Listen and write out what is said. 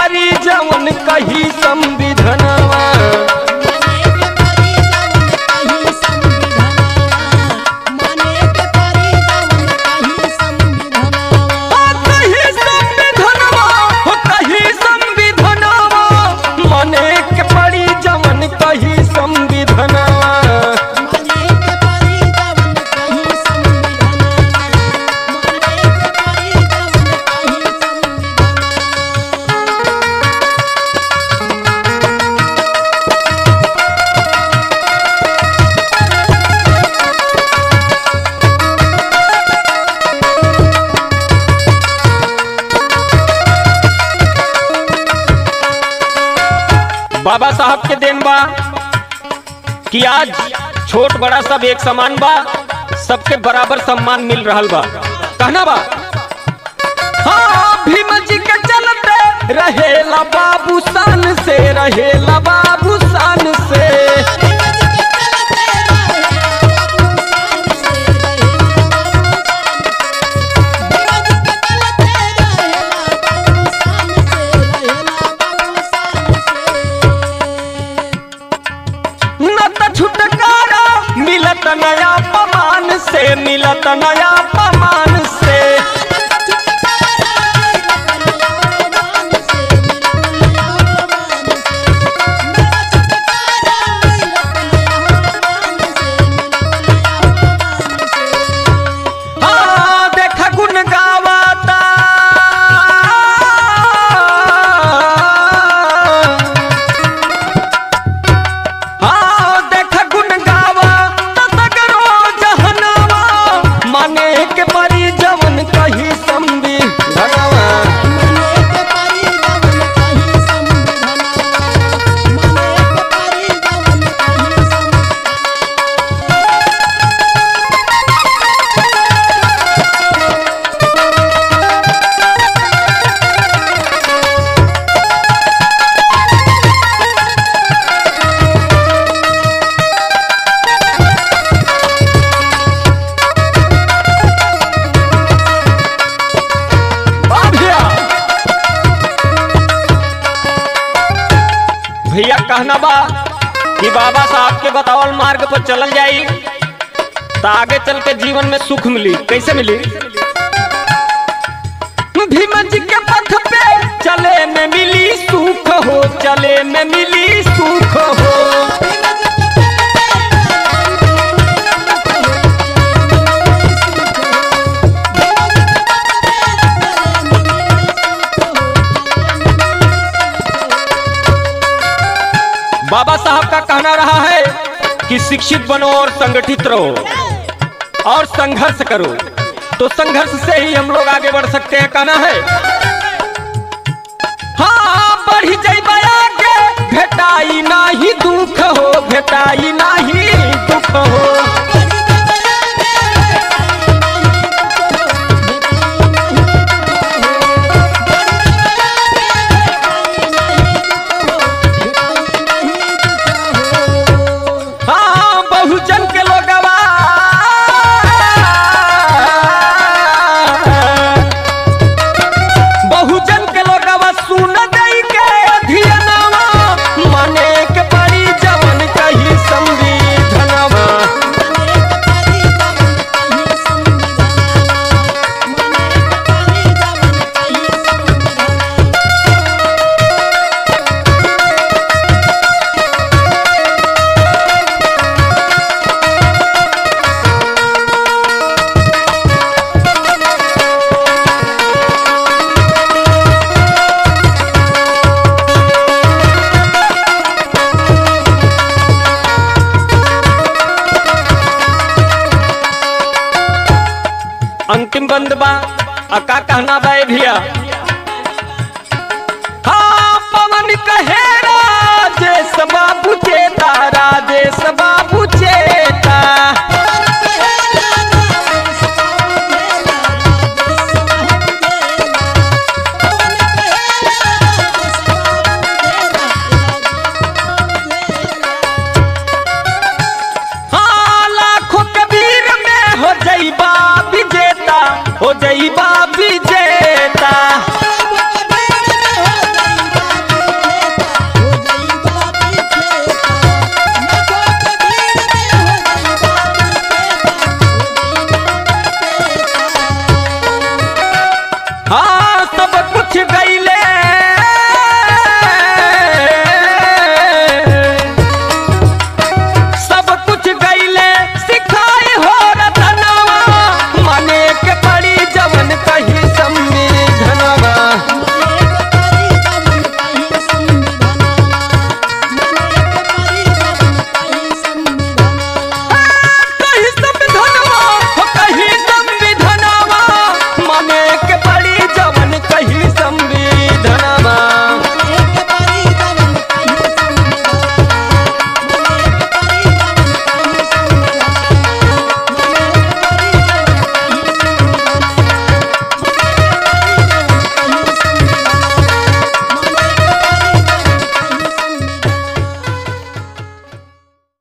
परी जवन कही संविधनवा ओ कही संविधनवा हो कही संविधनवा मने के परी जवन कही संविधनवा बाबा साहब के देन बा कि आज छोट बड़ा सब एक समान बा सबके बराबर सम्मान मिल रहल बा कहना बा हाँ भीम जी के चलते रहेला बाबू शान से रहेला बाबू शान से न त छुटकारा मिलत नया पमान से मिलत नया पमान से हाँ देखा गुन गावाता हाँ देखा गुन गावा त तगरो जहनवा माने के परी जवन कही संबी धनवा वाह भैया भैया कहना बा कि बाबा साहब के बतावल मार्ग पर चलल जाई तो आगे चल के जीवन में सुख मिली कैसे मिली भीम जी के पथ पे चले में मिली सुख हो चले में मिली सुख हो बाबा साहब का कहना रहा है कि शिक्षित बनो और संगठित रहो और संघर्ष करो तो संघर्ष से ही हम लोग आगे बढ़ सकते हैं कहना है हाँ बढ़ी जाइबा आगे भेटाई नाही दुख हो भेटाई नाही दुख हो हाँ बहुजन के लोगवा बहुजन के लोगवा सुन दई के अध्ययनवा मने के परी जवन कही संविधनवा अंतिम बंद बा आ का कहना बा ए भैया